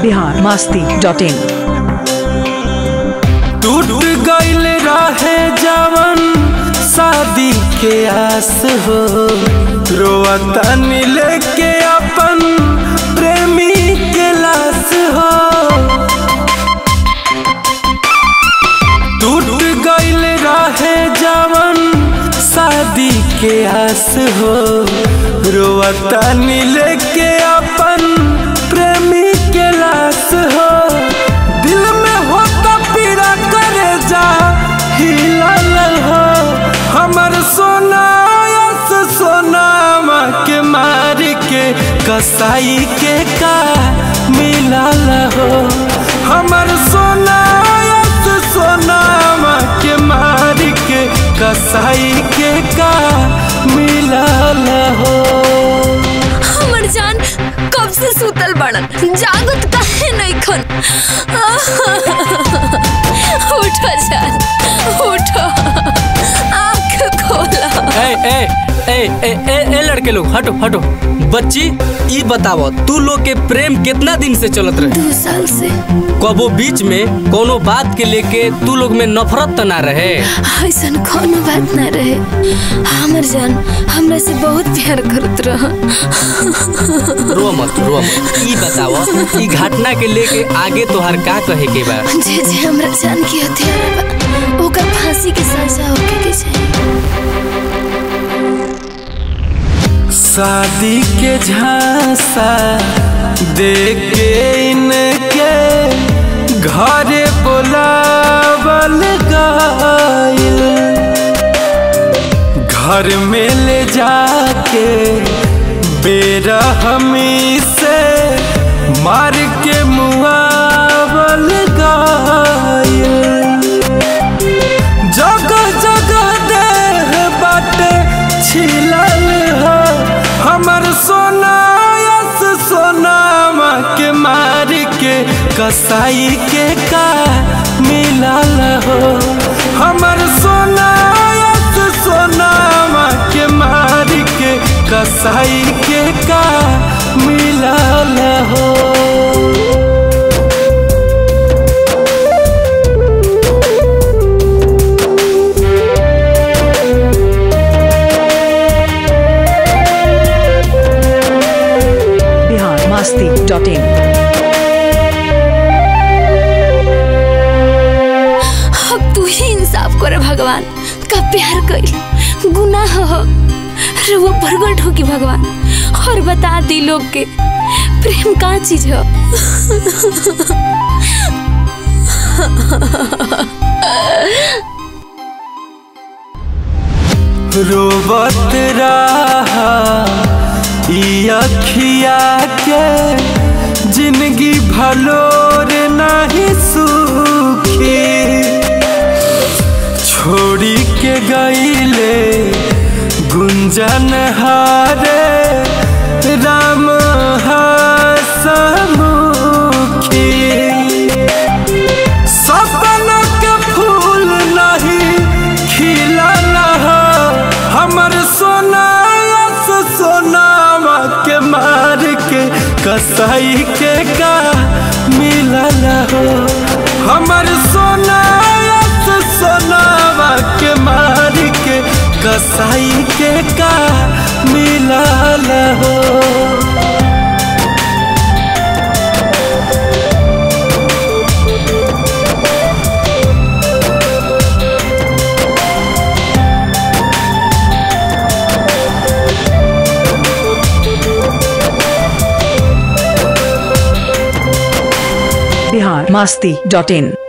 Bihar Masti dot in टूट गईल रहे जवन शादी के आस हो रोता लेके अपन प्रेमी के लाश हो टूट गईल रहे जवन शादी के आस हो रोता लेके अपन प्रेमी के लाश हो दिल में होता पीड़ा करे जा हिलल हो हमर सोना यस सोनामा के मार के कसाई के का मिलल हो हमर सोना यस सोनामा के मार के कसाई के का मिलल हो हमर जान कब से सुतल बड़न जागत काहे नहीं खन उठो जान उठो आँख खोला ए ए ए ए ए ए लड़के लोग हटो हटो बच्ची ई बताओ तू लोग के प्रेम कितना दिन से चलत रहे दो साल से कबो बीच में कोनो बात के लेके तू लोग में नफरत त ना रहे ऐसन कोनो बात ना रहे हमर जान हमरा से बहुत प्यार करत रह रो मत रो मत ई बताओ ई घटना के लेके आगे तोहार का कहे के बा जे जे हमरा जान के हथियार बा ओकर फांसी के सजा होके के चाही शादी के झांसा दे के इनके घरे बोलावल गइल घर में ले जाके बेरा हमी से मार के मुआवल गइल जगह जगह देह बाटे छिलल हो हमर सोना यस सोनामा के मार के कसाई के का मिलल हो हमर सोना यस सोनामा के मार के कसाई के का मिलल हो बिहार मास्ती डॉट इन अब तू ही इंसाफ करे भगवान का प्यार कइल गुनाह हो वो प्रगट हो कि भगवान और बता दी लोग के प्रेम का चीज हो रोबत रहा ई अखिया के जिंदगी भलोर नहीं सुखी छोड़ी के गईले गुंजन हारे राम हसमुखी सपना के फूल नहीं खिलल हो हमर सोना यस सोनामा के मार के कसाई के का मिलल हो हमर सोना यस सोनामा के मार के कसाई के का मिलल हो बिहार मास्ती डॉट इन